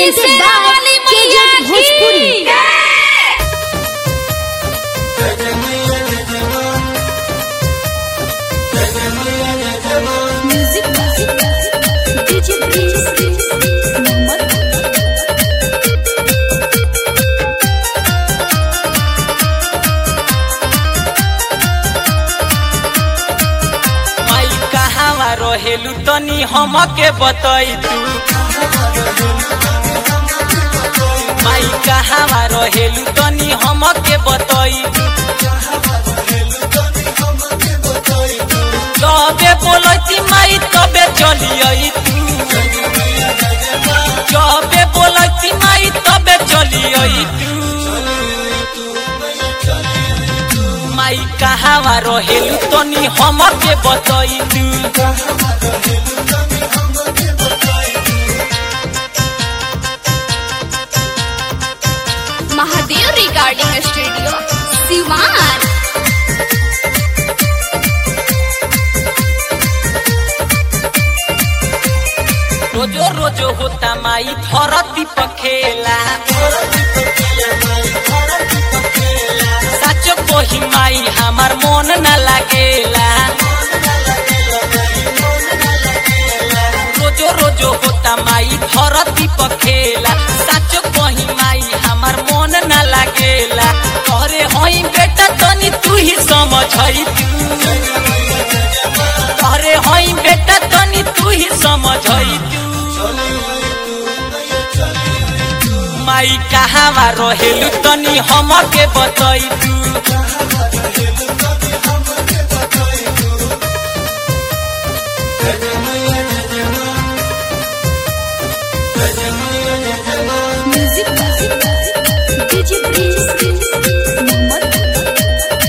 presented by KJ Bhojpuri. Music by DJ Prince. Mohammed. माई कहावा रहेलू तनी हमके बतई तू माई कहावा रहेलू तनी हमके बतई जबे बोलती माई तबे चलियई तू जबे बोलती माई तबे चलियई तू माई कहावा रहेलू तनी हमके बतई तू Mahadev Recording Studio. Siwan. रोजो रोजो होता माई धरती पखेला सच कोही माई हमार मन न लागेला रोजो रोजो होता माई धरती पखेला सच कोही माई हमार मन न लागेला तोरे होई बेटा तनी तू ही समझई तोरे होई बेटा तनी तू ही समझई माई कहावा रहेलू तनी हमके बतई तू Music by DJ Prince. Mohammed.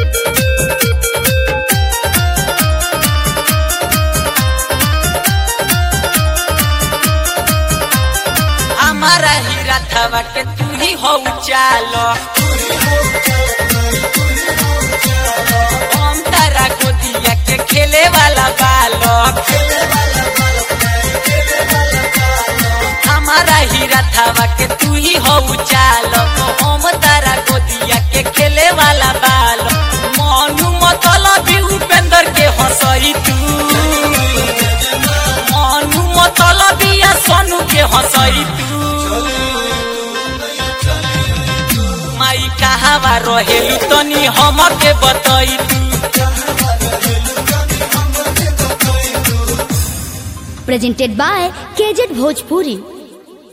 हमारा ही रथवा के तू ही हो चालो हम तारा गोदिया के खेले वाला बालक हमारा ही रथवा के तू ही हो चालक हम तारा गोदिया के खेले वाला बालक मनु मतलब उपेंद्र के हंसई तू मनु मतलब या सोनू के हंसई तू माई कहावा रहेलू तनी हमके बतई तू Presented by KJ Bhojpuri.